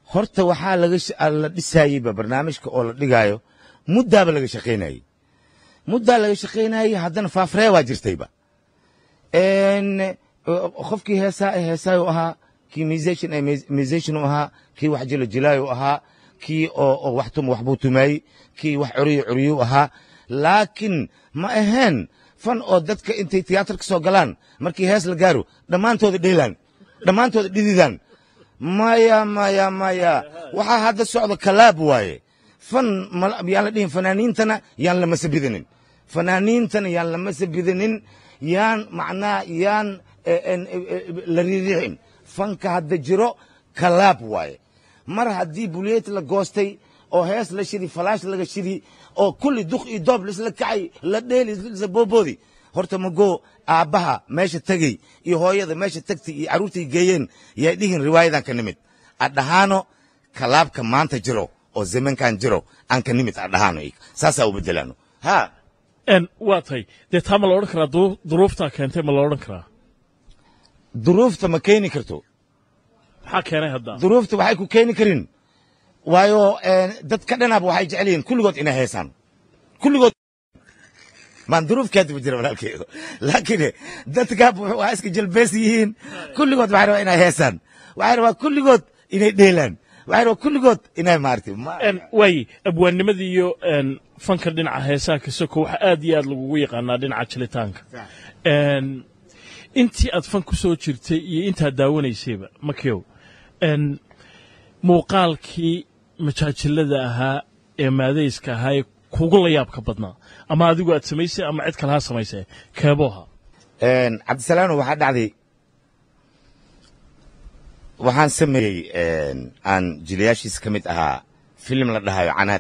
horta waxaa laga sh- ah, la dhisayeyba barnaamijka oo la dhigaayo muddaaba laga shaqaynayey muddaa laga shaqaynayey haddana faafree waa jirtayba En, eh, qofkii heesaa ee heesaayu ahaa kii musician ee mus- musician u ahaa kii wax jilo jilaayu ahaa kii oo oo wax tum waxbuu tumaayey kii wax curiyo curiyuu ahaa laakiin ma ahayn fan oo dadka intay tiyaatar ka soo galaan markii hees la gaaro dhammaantooda dheelaan dhammaantooda dhididaan maya maya maya waxaa hadda socda kalaab waaye fan mal- yaan la dhihin fanaaniintana yaan lama sabidinin fanaaniintana yaan lama sabidinin yaan macnaa yaan eh, en- eh, eh, la riricin fanka hadda jiro kalaab waaye mar haddii buliyet la goostay oo hees la shidi falaash laga shidi oo kulli duk iyo doob laisla kacay la dheeli isla booboodi horta magoo aabbaha meesha tegey iyo hooyada meesha tagtay iyo carruurtay geeyeen yay dhihin riwaayadan ka nimid adhahaano kalaabka maanta jiro oo zamankan jiro aan ka nimid adhahaano iyaga. saasaa u bedelaano ha En, waa tahay dee taa ma la odhan karaa duru- duruuftaa keentay ma la odhan karaa duruufta ma keeni karto maxaa keenay hadda duruufta waxay ku keeni karin waayo eh, dadka dhanaaba waxay jecel yihiin kulligood inay heesaan kulligood maan duruuf kaadiba jira walaalkeedu laakiin dadka waa iska jalbees yihiin kulligood waxay rabaa inay heesaan waxay rabaa kulligood inay dheelaan waxay rabaa kulligood inay maartay ma- En, waaye abwaanimadii iyo en, fanka dhinaca heesaha kasoko waxaa aad iyo aad lagugu yaqaanaa dhinaca jilitaanka En, intii aad fan ku soo jirtay iyo intaad daawanaysayba makeow en, muuqaalkii majaajilada ahaa ee maadayska ahaa ee kugu la yaabka badnaa ama adigu aad samaysay ama cid kale ha samaysay keebuu ahaa En, cabdisalaano waxaa dhacday waxaan sameeyey en, aan jilayaashiisa ka mid ahaa filim la dhahayo canaad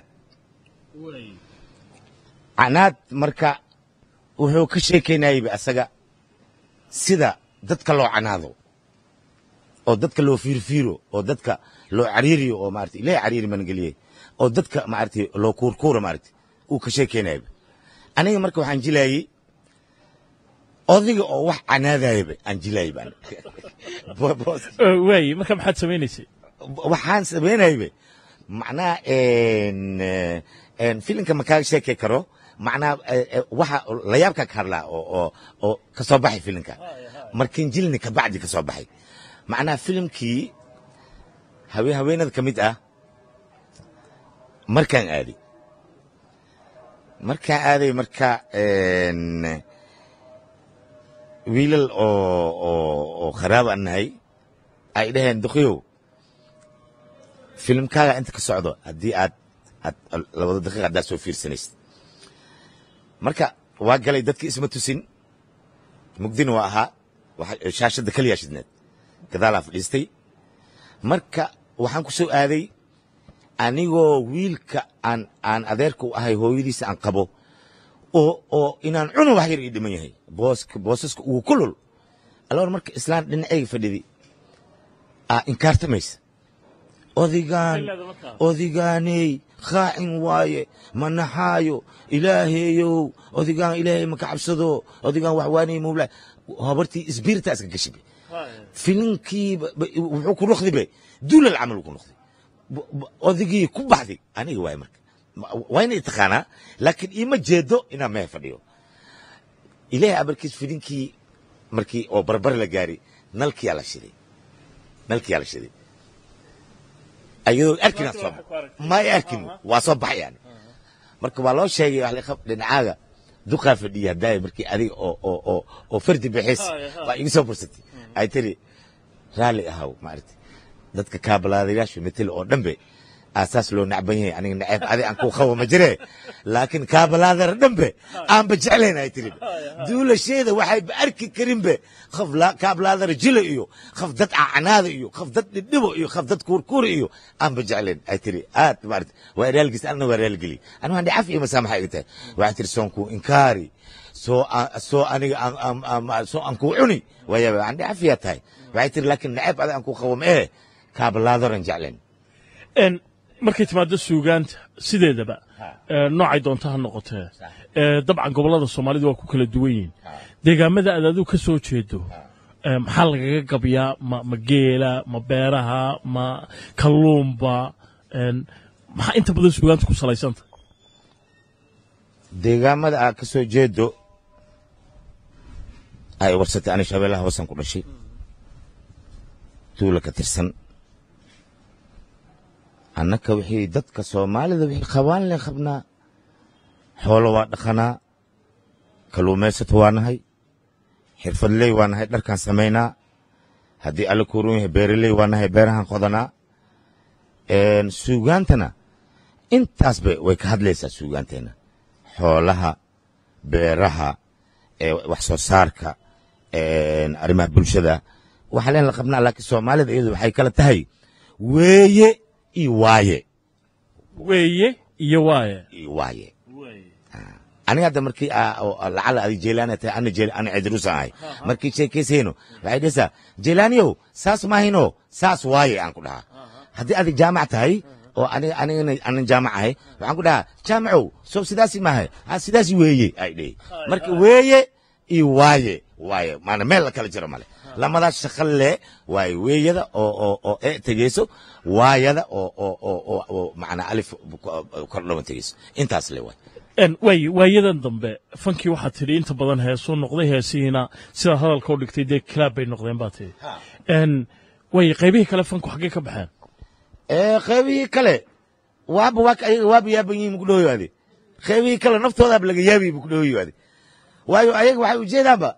canaad marka wuxuu ka sheekaynayeyba asaga sida dadka loo canaado oo dadka loo fiirfiiro oo dadka loo cariiriyo oo maarata ilahay cariiri mana geliyey oo dadka maarata loo kuurkuuro maarata uu ka sheekaynayaba aniga marka waxaan jilaayey odayga oo wax canaadayaba aan jilaayay baan Bo- boos- Eh, waaye marka maxaad samaynaysay waxaan samaynayba macnaha en, eh, en, filimka ma kaaga sheekay karo macnaha eh, eh, waxa layaabka ka hadlaa oo oo oo ka soo baxay filimka markin jilni ka bacdi ka soo baxay macnaha filimkii haween haweenada ka mid ah markaan aaday markaan aaday marka en, wiilal oo oo oo kharaab aan nahay ay dhaheen duqyow filimkaaga inta ka socdo haddii aad aad labada daqiiqa haddaad soo fiirsanaysid marka waa galay dadkii isma tusin mugdina waa ahaa waxa- shaashadda kaliyaa shidneed gadaalaa fadhiistay marka waxaan ku soo aaday anigoo wiilka aan aan adeerka u ahay hooyadiisa aan qabo oo oo inaan cuno wax yar ii dhiman yahay booska boosaska ugu kulul alloor marka islaan dhinacayga fadhidi aa inkaartamaysa odigaan odigaaney khaacin waaye ma naxaayo ilaahayow odigaan ilaahay ma ka cabsado odigaan wax waanay mawla habartii isbiirtaa iska gashibe filinkii ba- ba- wuxuu ku noqdibe duulal camal ku noqday B- b- odigii ku baxday aniga waay marka Ma- waa inay taqaanaa laakiin iima jeedo inaan meel fadhiyo ilaahay abarkiis filinkii markii oo barbar la gaari nalkiyaa la shiday nalkiyaa la shiday ayadoo arkin soo may arkin waa soo baxay yani marka waa loo sheegay wax liqab dhinacaaga duqaa fadhiya haddaaya markii adiga oo oo oo oo fardi bixis waa igu soo fursatay ay tiri raalli ahaw maaragtay dadka kaabalaadayaasha metel oo dhanbe aasaas loo nacban yahay aniga naceeb adi aan kuu qabo ma jire laakiin kaabalaadara dhanbe aanba jeclayn ay tiri duulasheeda waxayba arki karinbe qof la- kaabalaadara jila iyo qof dad cacanaada iyo qof dad dhidhibo iyo qof dad kuurkuura iyo aanba jeclayn ay tiri aad maarata waa raalgis anna waa raalgeli anu aan dhicaf iyo masaamaxa iga tahay waxay tiri soonku inkaari soo a- soo aniga aan- aan- aan- soo aan kuu cuni waayaba aan dhicafiyaa tahay waxay tiri laakiin naceeb adi aan kuu qabo ma ehe kaabalaadaran jeclayn En, markay timaado suugaanta sideedaba eh, noocay doonta ha noqotee eh, dabcan gobollada soomaalida waa ku kala duwan yihiin deegaamada aad adigu ka soo jeedo eh, maxaa lagaga gabyaa ma ma geela ma beeraha ma kalluunba en, maxaa inta badan suugaanta ku salaysanta deegaamada aa ka soo jeedo ay warsatay ani shabeellaha hoosan ku dhashay tuula ka tirsan annaka wixii dadka soomaalida wixii qabaan leen qabnaa xoolo waa dhaqanaa kalluumaysato waa nahay xirfadley waa nahay dharkaan samaynaa haddii alla kuurun yahay beeraley waa nahay beerahaan qodanaa Een, suugaantana intaasba way ka hadlaysaa suugaanteenna xoolaha beeraha ee wax soo saarka een, arrimaha bulshada waxaa leen la qabnaa laakiin soomaalida iyadu waxay kala tahay weeye iyo waaye weeye iyo waaye iyo waaye aniga hadda markii aa- oo lacala adi jeylaani tahay ana jeel ana cidruusan ahay markii sheekaysayno waxay dhahaysaa jeylaaniyow saas maahino saas waaye aan ku dhahaa haddii adi jaamac tahay oo aniga anigana anan jaamac ahay waxaan ku dhahaa jaamacow soo sidaasi maahay ha sidaasi weeye ay dhihi marka weeye iyo waaye waaye maana meel la kala jiro male lamadaas shaqo le waaye weeyada oo oo oo e tegeyso waayada oo oo oo oo oo macnaa alif kordhaban tegeyso intaas le waay En, waay waayadan dambe fankii waxaad tidhi inta badan heesuu noqday heesihiina sidaad hadalka u dhigtay dee kilaab bay noqdeen baa tidhi En, waay qaybihii kale fanku xaggee ka baxeen ee qaybihii kale waaba waa ayaga waaba yaaban yihiin ku dhahoyaade qaybihii kale naftoodaaba laga yaabayay bu ku dhahoyaade waayo ayaga waxay ujeedaanba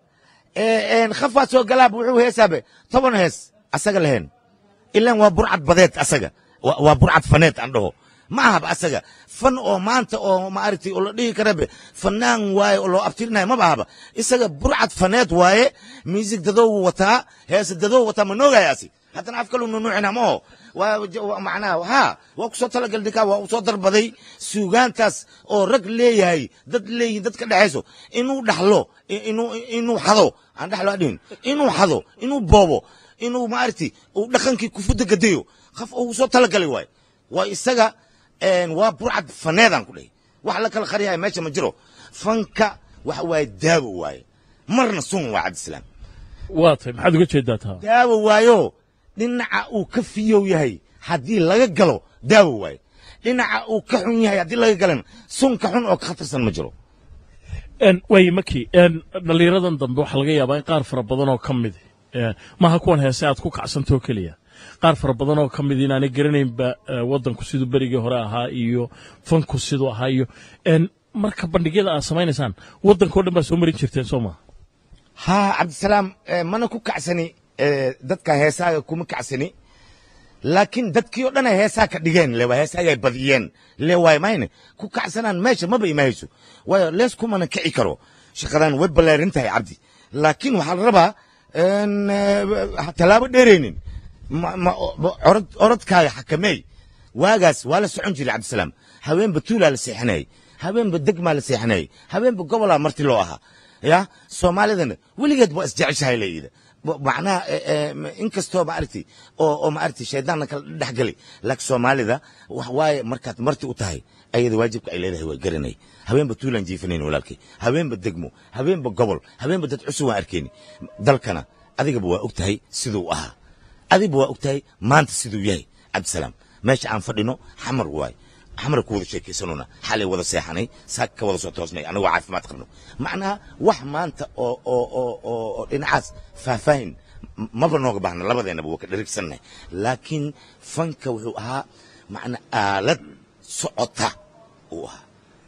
khafaa soo galaaba wuxuu heesaabe toban hees asaga lahayn ilan waa burcad badeed asaga Wa- waa burcad faneed aan dhaho ma ahaba asaga fan oo maanta oo maaragtay oo la dhihi karabe fanaan waaye oo loo abtirinayo maba ahaba isaga burcad faneed waaye miisig dadoo wataa heese dadoo wataa ma noogayaasi haddana af kalu nunuucina maho waa j- waa macnaha ha waa kusoo talagal ninkaa waa usoo darbaday suugaantaas oo rag leeyahay dad leeyihin dad ka dhexayso inuu dhaxlo i- inuu inuu xado aan dhaxlo adhihin inuu xado inuu boobo inuu maaragtay uu dhaqankii kufuda gadayo qaf uu soo talagalay waay waa isaga een, waa burcad faneedaan ku dhahay wax la kala qaryahay meesha ma jiro fanka waxa waaye daawo waaye marna sun waa cabdisalaam waa tahay maxaad uga jeedaa taa daawo waayo dhinaca uu ka fiyow yahay haddii laga galo daawo waaye dhinaca uu ka xun yahay haddii laga galana sun ka xun oo ka khatarsan ma jiro En, waay maki en, dhallinyaradan dambe waxaa laga yaabaa in qaar fara badan oo ka mid eh, maaha kuwan heese aad ku kacsantoo keliya qaar fara badan oo ka mid inaanay garanaynba eh, waddanku siduu berigii hore ahaa iyo fanku siduu ahaa iyo en, marka bandhigyada aad samaynaysaan waddankao dhan baa soo marin jirteen soo maha haa cabdisalaam eh, mana ku kacsani eh, dadka heesaaga kuma kacsani laakiin dadkii oo dhan ay heesaa ka dhigeen le waa heesaagay badiyeen le waay mayne ku kacsanaan meesha maba imahayso waayo lees kumana kici karo shaqadan way ballaarin tahay cabdi laakiin waxaa la rabaa en, eh, tallaabo dheeraynin ma- ma- ma- orod- orodkaaga xakameey waagaas waa la socon jiray cabdisalaam haweenba tuulaa la seexanayay haweenba degmaa la seexanayay haweenba gobolaa marti loo ahaa ya soomaalidana weligeed waa isjeceshahay layida macnaha eh, eh, ma- inkastoo maaragtay oo oo maaragtay shaydaanna kala dhex galay laakiin soomaalida wax waaye markaad marti u tahay ayada waajibka ay leedahay waa garanay haweenba tuulaan jiifanayn walaalkay haweenba degmo haweenba gobol haweenba dad cusub waan arkayni dalkana adigaba waa og tahay siduu ahaa adiba waa og tahay maanta siduu yahay cabdisalaam meesha aan fadhino xamar waay xamar ku wada sheekaysanona xalay wada seexanay saak ka wada soo toosnay anagoo caafimaad qabno macnaha wax maanta oo oo oo oo oo dhinacaas faahfaahin m- maba nooga baahna labadeenaba waa ka dherigsannahay laakiin fanka wuxuu ahaa macna aalad socota uu ahaa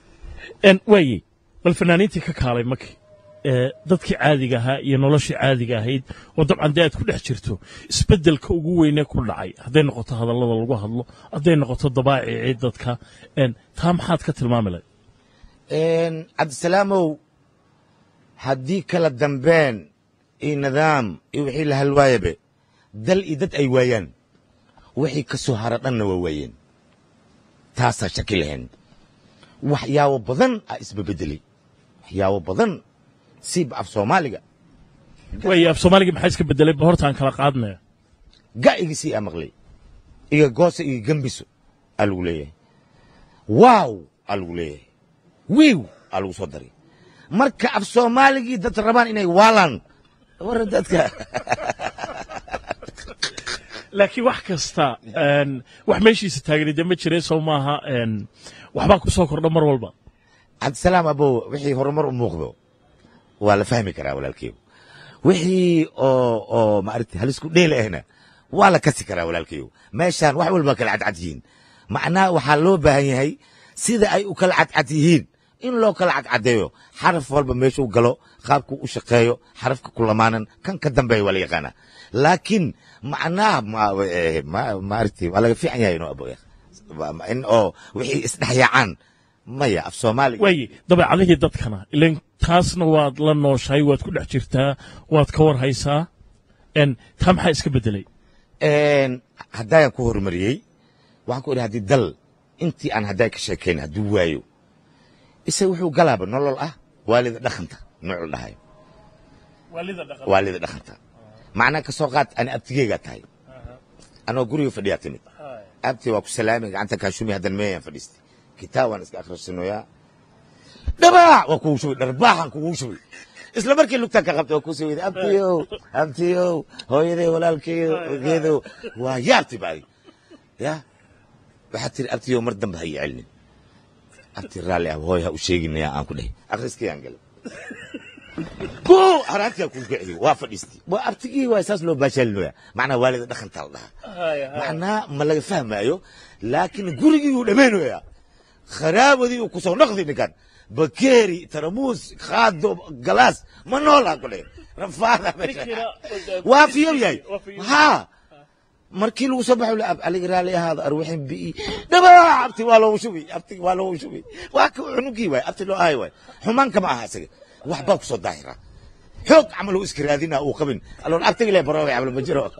En, waayey bal fanaaniintii ka kaalay maki ee dadkii caadiga ahaa iyo noloshii caadiga ahayd oo dabcan dee aad ku dhex jirto isbeddelka ugu weynee ku dhacay hadday noqoto hadallada lagu hadlo hadday noqoto dabaacicii dadka en, taa maxaad ka tilmaami lahayd Een, cabdisalaamow haddii kala dambeen iyo nidaam iyo wixii la halwaayaba dal iyo dad ay waayaan wixii ka soo hara dhanna waa waayeen taasaa shaki lahayn waxyaabo badan aa isbebedelay waxyaabo badan siiba af soomaaliga waayey af soomaaligii maxaa iska beddelay ba hortaan kala qaadnaya ga iga sii aa maqlay iga goosa iga gembiso aa lagu leeyahay waaw aa lagu leeyahay wiiw aa lagu soo daray marka af soomaaligii dad rabaan inay waalaan war dadka laakiin wax kasta een, wax meeshiisa taagani dee ma jireen soo maaha een, waxbaa ku soo kordha mar walba cabdisalaam abow wixii horumar u muuqdo waa la fahmi karaa walaalkeyu wixii oo oo maaragtay halisku dheela ahna waa la kasi karaa walaalkeyu meeshaan wax walba kala cadcad yihiin macnaha waxaa loo baahan yahay sida ay u kala cadcad yihiin in loo kala cadcadeeyo xaraf walba meeshuu galo qaabkuu u shaqeeyo xarafka kulamaanan kan ka dambeeya waa la yaqaanaa laakiin macnaha ma- eh, ma- maaragtay waa laga fiican yahay inuu aboya in oo wixii isdhexyaacaan maya af soomaali waaye dabeecadihii dadkana ilan taasna waad la nooshahay waad ku dhex jirtaa waad ka war haysaa een, taa maxaa iska beddelay Een, haddaayan ku horumariyey waxaan ku idhi haddii dal intii aan haddaa ka sheekayn hadduu waayo isaga wuxuu galaaba nolol ah waalida dhaqanta noocuu dhahayo waalida dhaqanta macnaa ka soo qaad ani abtigeygaa tahay anoo guriga fadhiyaa timid abti waa ku salaamay gacanta kaashumi haddan meeyaan fadhiistay kitaab waan iska akhrisinoyaa dhabaac waa kugu shubay dharbaaxan kugu shubay isla markii lugtaan ka qabtay waa kusii weyday abtiyow abtiyow hooyaday walaalkeeyo geedow waa yaabti baadi ya waxaad tiri abtiyow mar dambe ha ii celinin abti raalli ah hooy ha u sheeginaya aan ku dhahay akhriskayaan galay ko haraantiyaa kuu kiciyo waa fadhiistay waa abtigii waa saas loo baashaalinoya macnaa waalida dhaqantaa la dhahaa macnaa ma laga fahmaayo laakiin gurigii uu dhammaynaya kharaabadii uu kusoo noqdi ninkan bakeeri taramuus khaado galaas ma noolaa ku dhahay rafaada meesha waa fiyow yahay haa markii lagu soo baxo ab aliga raali ahaada arwaxin bi'i dhabaa abti waa loogu shubay abti waa loogu shubay waa ka cunugii waay abti loo ahay waay xumaan kama aha isaga waxbaa kusoo daahira xoog camal uu iska raadina uu qabin aloon abtiga le baro camal ma jiro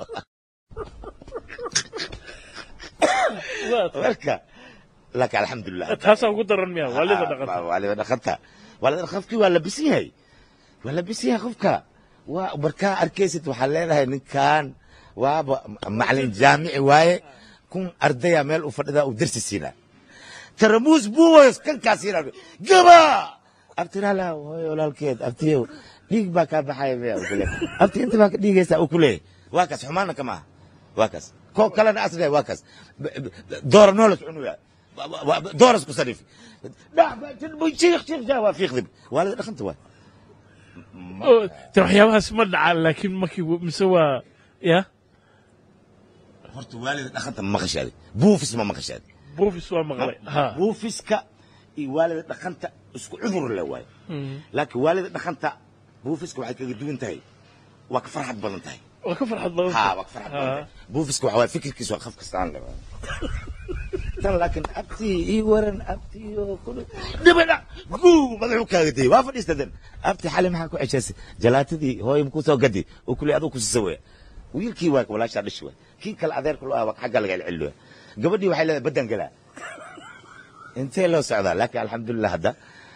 marka laka alxamdulilah taasaa ugu daran miya waalida dhaqanta waalida dhaqanta waalida qofkii waa labisan yahay waa labisan yahay qofka waa markaa arkaysid waxaad leedahay ninkan waaba macalin jaamici waaye kun ardaya meel u fadhidaa uu darsi siinaa taramuus buuways kankaa siinaa gaba abtirala hooyo walaalkeed abtiyow dhiig baa kaa baxaya miya uu kule abti inta baa ka dhiigaysaa uu kuleeyahay waa kaas xumaana kama aha waa kaas koo kalena asle waa kaas doora noolas cunuya dooras ku sarifi shiikh shiikh jaa waa fiiqdib waalida dhaqanta waay Oo, de waxyaabahaas ma dhacaan laakiin markii mise waa ya horta waalida dhaqanta ma maqashaadi buufis ma maqashaadi buufis waa maqlay ha buufiska iyo waalida dhaqanta isku cudur le waaye laakiin waalida dhaqanta buufiska waxay kaga duwan tahay waa ka farxad badan tahay waa ka farxad badan ها وقت فرح بوفسك وحوال فكر كيس وخف كستان له ترى لكن ابتي اي ورن ابتي كل دبنا قو مدحو كاغدي وافد استدن ابتي حالي ما كو عشاس جلاتدي هوي مكو سو غدي وكل ادو كسوي wiilkii waa walaashaa dhish waay kii kale adeerka loo ah xagga laga celceliyo gabadhii waxay leedahay badan galaa intee loo socdaa laakiin alxamdulilah hadda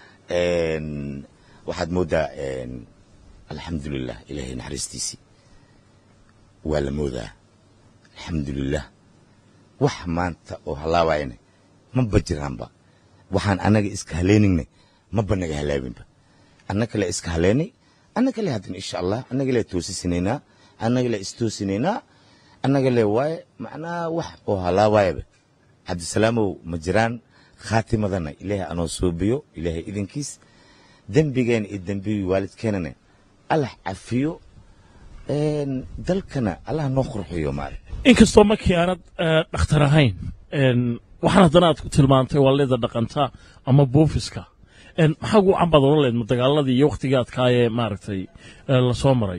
waxaad moodaa alxamdulilah ilaahay naxariistiisii waa la moodaa alxamdulilah wax maanta oo halaawayna maba jiraanba waxaan annaga iska haleeninna maba naga halaabinba annaga le iska haleenay annaga le haddana insha allah annaga le toosisinaynaa annaga le istoosinaynaa annaga le waaye macnaha wax oo halaawayaba cabdisalaamow ma jiraan khaatimadana ilaahay anoo soobiyo ilaahay idinkiis dembigeena iyo dembigii waalidkeenana allah cafiyo dalkana allah noo qurxiyo maale inkastoo markii aanad eh, dhakhtar ahayn en, waxaan haddana aad ku tilmaantay waalida dhaqanta ama buufiska En, maxaa ugu cambaad oran leed ma dagaaladii iyo waktigii adkaayee maaragtay eh, lasoo maray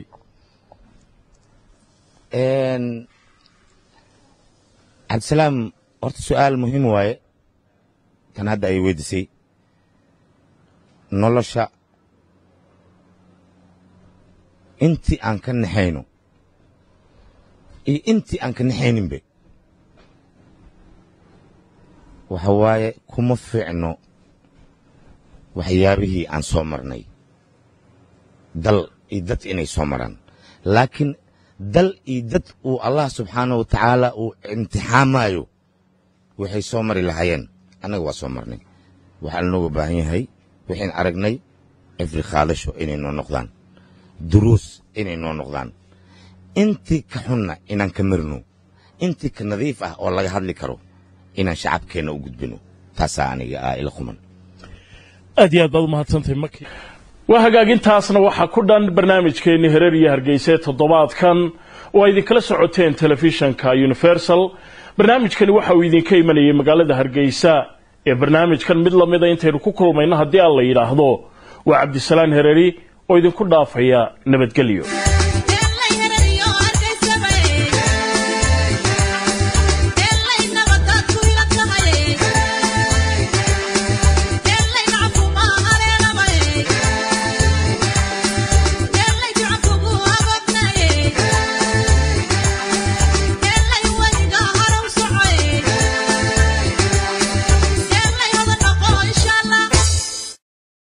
cabdisalaam horta su-aal muhiim waaye kan hadda ay weydisay nolosha intii aan ka naxayno iyo intii aan ka naxayninbe waxa waaye kuma fiicno waxyaabihii aan soo marnay dal iyo dad inay soo maraan laakiin dal iyo dad uu allah subxaanahu wa tacaala uu imtixaamayo waxay soo mari lahaayeen annaga waa soo marnay waxaa lanooga baahan yahay waxayn aragnay cifri qaadasho inay noo noqdaan duruus inay noo noqdaan intii ka xunna inaan ka marno intii ka nadiif ah oo laga hadli karo inaan shacabkeenna u gudbino taasaa aniga ah ila quman aad iyo aad baad umahadsantahay maki waa hagaagintaasna waxaa ku dhan barnaamijkeenii hereer iyo hargeysa ee toddobaadkan oo ay idinkala socoteen telefishanka universal barnaamijkani waxa uu idinka imanayay magaalada hargeysa ee barnaamijkan mid lamida intaynu ku kulmayno haddii aan la yidhaahdo waa cabdisalaan hereeri oo idinku dhaafaya nabadgelyo